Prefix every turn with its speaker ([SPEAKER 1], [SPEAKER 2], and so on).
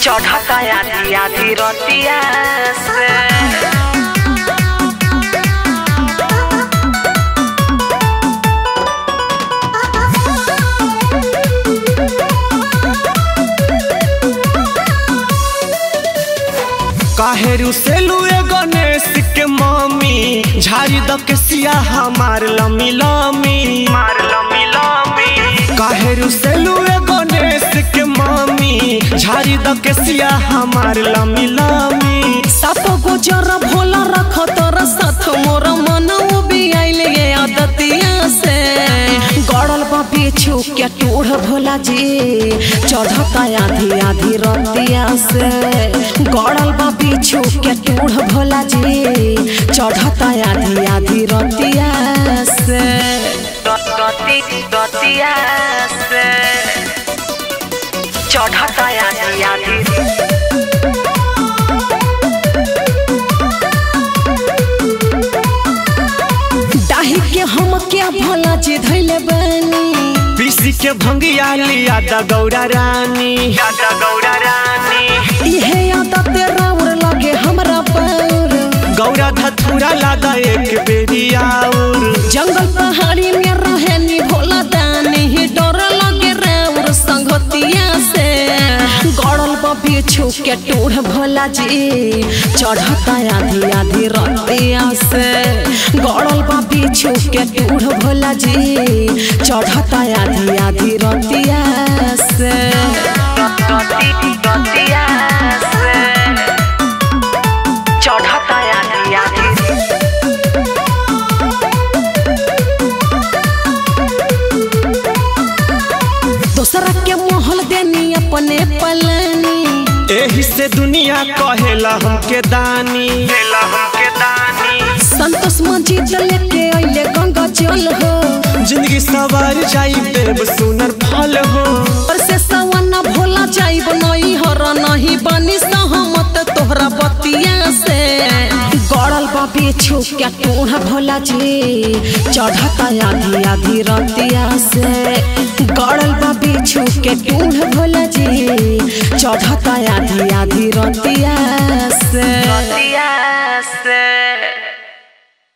[SPEAKER 1] चढ़ता आधी आधी रतिया से
[SPEAKER 2] काहे रुसेलू ए गणेश के मम्मी झाड़ी द के सिया हमार लमी लमी
[SPEAKER 1] मार लमी लमी
[SPEAKER 2] काहे रुसेलू ए गणेश के मम्मी झाड़ी द के सिया हमार लमी लमी
[SPEAKER 3] साप गुजर भोला रख तोर साथ मोर मन भी आइल ये आदतिया से गड़ल बा बिछू के टूढ़ भोला जी चढ़ता आधी आधी रतिया से गड़ल बा बिछू के टूढ़ भोला जी चढ़ता आधी आधी रतिया से
[SPEAKER 1] गति गतिया से चढ़ता आधी आधी
[SPEAKER 3] डाही के हम क्या भोला जी धैले बनी
[SPEAKER 2] पीसी के भंगिया लिया द गौरा रानी
[SPEAKER 1] दादा गौरा रानी
[SPEAKER 3] इहे आदत राउर लगे हमरा पर
[SPEAKER 2] गौरा धथुरा लादा एक बेरी आउर
[SPEAKER 3] जंगल पहाड़ी में रहे नी भोला दानी ही डर लगे राउर संगतिया से गड़ल बिछू के टूढ़ भोला जी चढ़ता आधी आधी रतिया से गड़ल बिछू के टूढ़ भोला जी चढ़ता आधी आधी रतिया से
[SPEAKER 1] गति गतिया से चढ़ता आधी आधी
[SPEAKER 3] दोसरा के मोहल देनी अपने पलनी
[SPEAKER 2] एही से दुनिया कहेला हमके दानी
[SPEAKER 1] केला हमके दानी
[SPEAKER 3] संतोष मजीद लेके अइले गंगा जल हो
[SPEAKER 2] जिंदगी सवार जाई देव सुनर फल हो
[SPEAKER 3] पर से सवना भोला जाइब नहीं हर नहीं बनी सहमत तोहरा बतिया से गड़ल बा बिछू के टूढ़ भोला जी चढ़ता आधी आधी रतिया से गड़ल बा बिछू के टूढ़ भोला जी चढ़ता आधी आधी रतिया से
[SPEAKER 1] गतिया से